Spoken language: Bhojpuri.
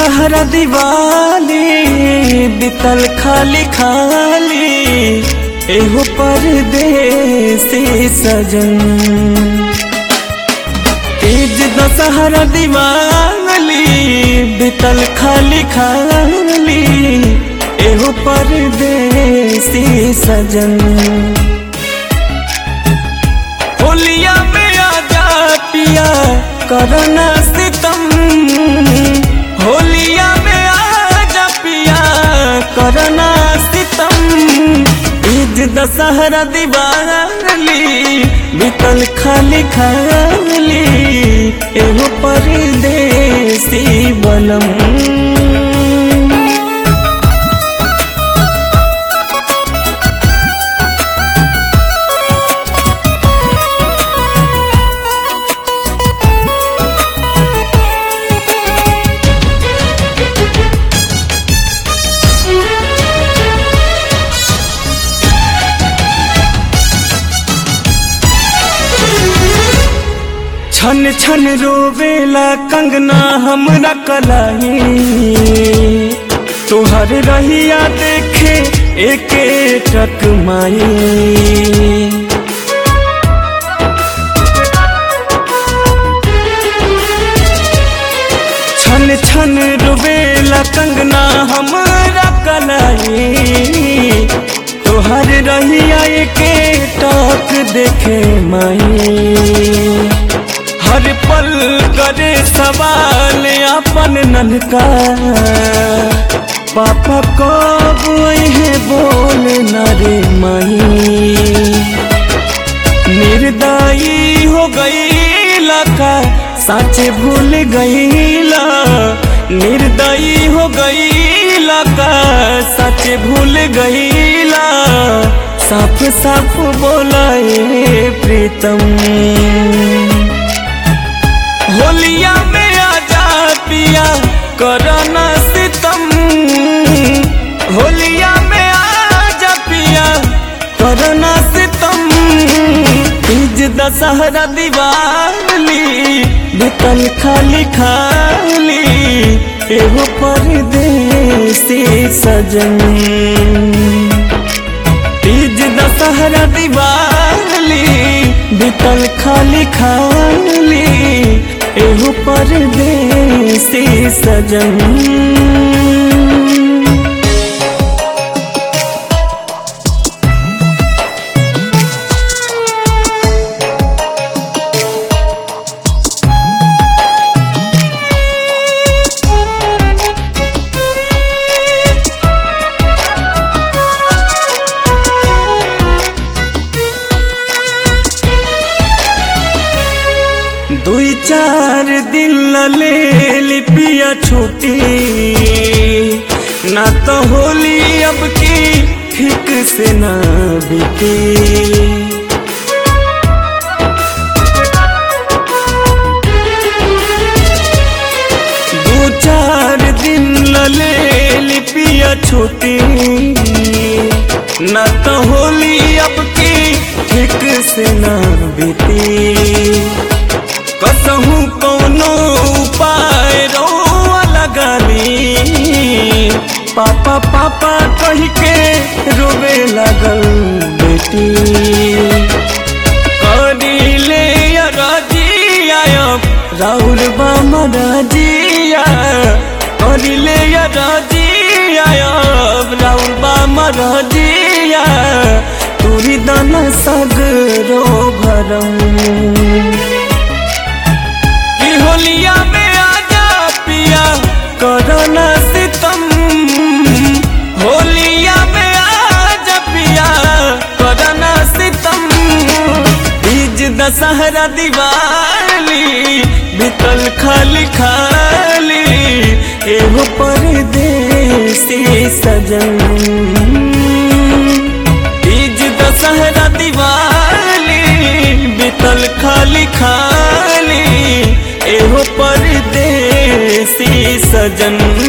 दशहरा दिवाली बितल खाली खाली एहो परदेसी सजन तीज दशहरा दिवाली बितल खाली खाली एहो परदेसी सजन होलिया में आजा पिया करना सितम होलिया में आजा पिया करना सितम ईद दशहरा दिवाली बितल खाली खाली एहो परदेसी बलम छन छन रोवेला कंगना हमरा कलाई तोहर रहिया देखे एके टक माई छन छन रोवेला कंगना हमरा कलाई तोहर रहिया एके टक देखे माई हर पल करे सवाल अपन ननका पापा कब है बोल न रे माई निर्दयी हो गई लका साचे भूल गईला निर्दयी हो गई लका साचे भूल गईला साफ साफ बोलाए प्रीतम होलिया में आजा पिया करना सितम होलिया में आजा पिया करना सितम तीज दशहरा दिवाली बितल खाली खाली एहो परदेसी सजन तीज दशहरा दिवाली बितल खाली खाली एहो परदेसी सजन दुई चार दिन ले लिपिया छुट्टी ना तो होली अब की ठीक से ना बीती दो चार दिन ले लिपिया छुट्टी ना तो होली अब की ठीक से ना बीती कसहू कौनो उपाय रोआ लगाली पापा पापा कह के रोवे लगल बेटी करी ले रजिया राउर बामा रजिया करी ले रजिया राउर बामा रजिया तुरी दाना सगरो भरम कि होलिया में आजा पिया करना सितम होलिया में आजा पिया करना सितम तीज दशहरा दिवाली बितल खाली खाली एहो परदेसी सजन तीज दशहरा दिवाली बितल खाली खाली एहो परदेसी सजन